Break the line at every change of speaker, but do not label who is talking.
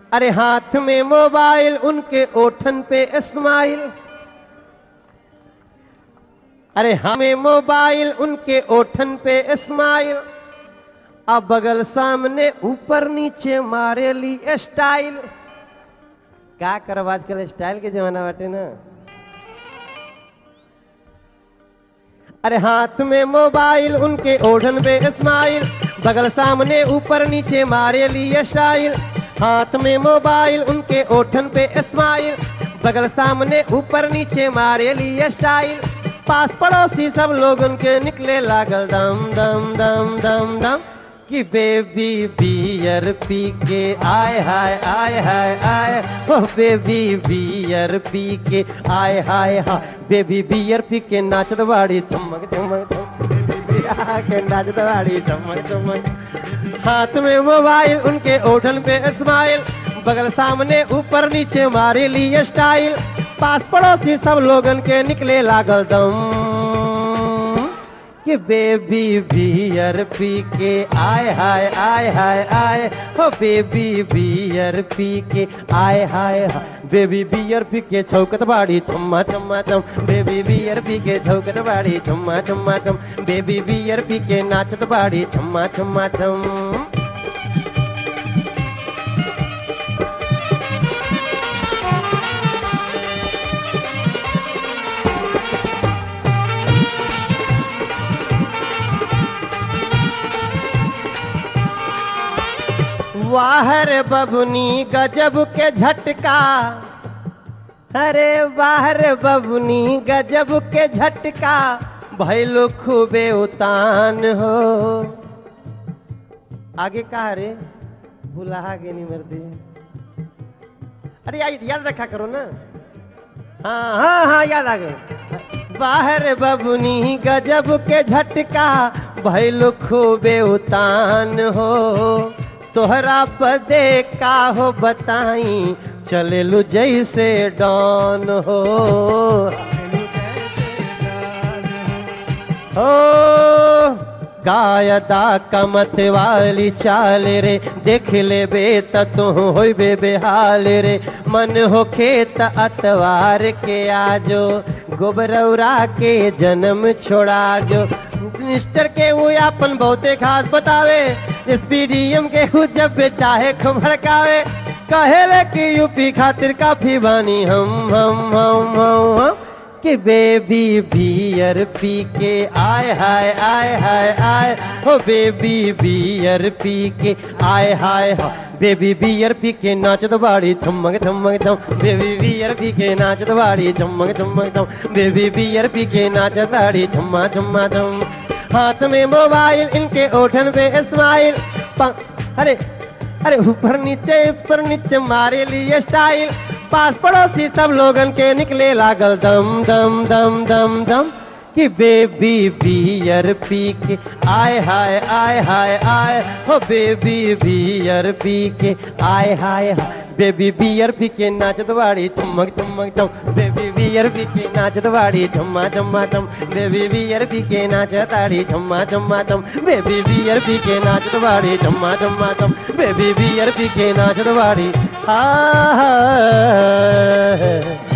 अरे हाथ में मोबाइल उनके ओठन पे स्माइल अरे हमें मोबाइल उनके ओठन पे स्माइल अब बगल सामने ऊपर नीचे मारे ली स्टाइल क्या करब आजकल स्टाइल के जमाना बाटे ना अरे हाथ में मोबाइल उनके ओढ़न पे स्माइल बगल सामने ऊपर नीचे मारे लिए स्टाइल हाथ में मोबाइल उनके ओठन पे स्माइल बगल सामने ऊपर नीचे मारे लिए स्टाइल पास पड़ोसी सब लोग उनके निकले लागल दम दम दम दम दम कि बेबी बियर पी के आय हाय आय हाय आय ओ बेबी बियर पी के आय हाय हाय बेबी बियर पी के नाचत बाड़ी चमक चमक चमक के नाचत बाड़ी चमक चमक हाथ में मोबाइल उनके ओठन पे स्माइल बगल सामने ऊपर नीचे मारे लिए स्टाइल पास पड़ोसी सब लोगन के निकले लागल दम कि बेबी बियर पी के आय हाय आय हाय आय हो बेबी बियर पी के आय हाय हाय बेबी बियर पी के छौकत बाड़ी चम्मा चम्मा चम बेबी बियर पी के छौकत बाड़ी चम्मा चम्मा चम बेबी बियर पी के नाचत बाड़ी चम्मा चम्मा चम वाहर बबुनी गजब के झटका अरे बाहर बबुनी गजब के झटका भैलो खूबे उतान हो आगे कहा रे भूला आगे नहीं मर्दी अरे या- याद रखा करो ना हाँ हाँ हाँ याद आ गए बाहर बबुनी गजब के झटका भैलो खूबे उतान हो तोहरा बदे का हो बताई चले लू जैसे डॉन हो ओ गायदा कमत वाली चाल रे देख ले बे तू होइबे बेहाल रे मन हो खेत अतवार के आजो गोबरौरा के जन्म छोड़ा जो मिनिस्टर के वो अपन बहुते खास बतावे एसपीडीएम के हु जब बे चाहे खूब भड़कावे कहेले कि यूपी खातिर काफी बानी हम हम हम हम, हम। कि बेबी बियर पी के आय हाय आय हाय आय हो बेबी बियर पी के आय हाय हाय बेबी बियर पी के नाचत बाड़ी थमक थमक थम बेबी बियर पी के नाचत बाड़ी थमक थमक थम बेबी बियर पी के नाचत बाड़ी थम्मा थम्मा थम हाथ में मोबाइल इनके ओठन पे स्माइल अरे अरे ऊपर नीचे ऊपर नीचे मारे लिए स्टाइल पास पड़ोसी सब लोगन के निकले लागल दम दम दम दम दम कि बेबी बियर पी के आय हाय आय हाय आय हो बेबी बियर पी के आय हाय हाय बेबी बियर पी के नाचत बाड़ी चमक चमक चम बेबी बियर पी के नाचत बाड़ी चम्मा चम्मा चम बेबी बियर पी के नाचत बाड़ी चम्मा चम्मा चम बेबी बियर पी के नाचत बाड़ी चम्मा चम्मा चम बेबी बियर पी के नाचत बाड़ी आ